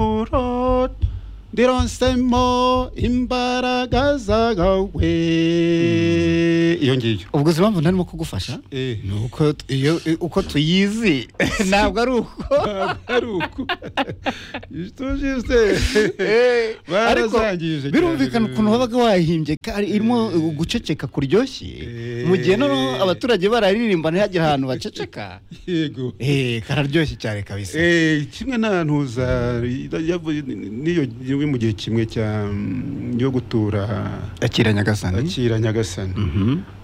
ifunguro ndironsemo imbaraga zagawe iyo ngiyo ubwo uzi impamvu ntarimo kugufasha Eh. ni uko t- iyo uko tuyizi ntabwo ari uko ari uko tujise Eh, ariko barazangije birumvikana cyane. ukuntu wabaga wahimbye kandi irimo guceceka kuryoshye Eh. mu gihe noneho abaturage bararirimba ntihagire ahantu baceceka yego Eh, kararyoshye cyane kabisa Eh, kimwe na ntuza yavuye- niyo niyo mu gihe kimwe cya mm, yo gutura akira nyagasani akira nyagasani Mhm.